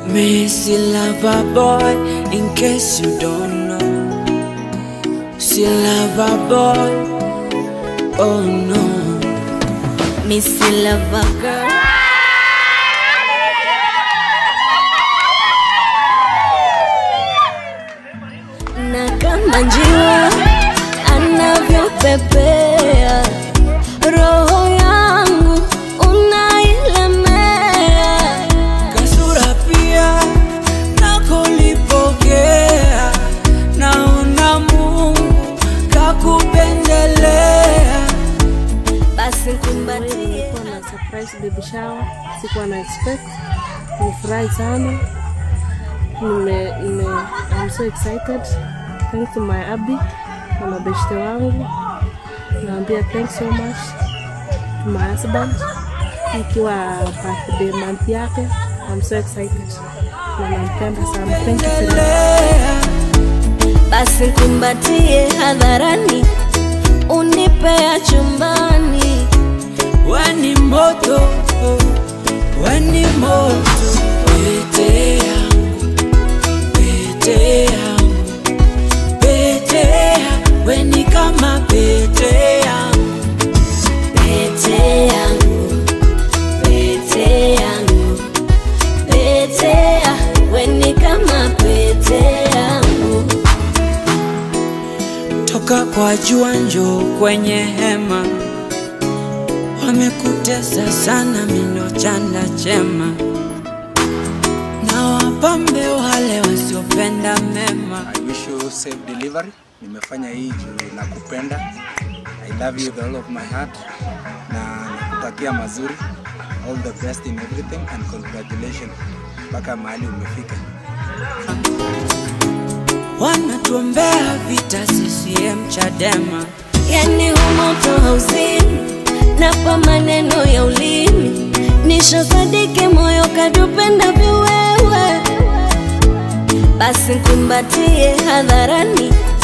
Missy lover boy, in case you don't know. See lover boy, oh no. Missy lover girl. Na kama njiwa anavyopepea, roho yangu unailemea. Kasura pia nakolipokea, naona Mungu kakupendelea. Basi kumbatie Nilikuwa na surprise baby shower, sikuwa na expect. Nilifurahi sana. Nime, nime, I'm so excited. Thanks to my Abby na mabeshte wangu. Naambia thanks so much to my husband. Ikiwa birthday month yake. I'm so excited. Na nampenda sana. Thank you so much. basi kumbatie hadharani, unipea chumbani. Weni moto, weni moto, pete yangu, pete yangu, pete yangu, weni kama pete yangu, Pete yangu, pete yangu, pete ya, weni kama pete yangu. toka kwa jua njoo kwenye hema, wamekutesa sana mino chanda chema, na wapambe wale wasiopenda mema. I wish you safe delivery. Nimefanya hii juu nakupenda. I love you with all of my heart na nakutakia mazuri. All the best in everything and congratulations mpaka mahali umefika. wanatuombea vita CCM Chadema, Yani humoto hauzini, napa maneno ya ulimi, nishosadike moyo kadupenda viwewe. Basi kumbatie hadharani,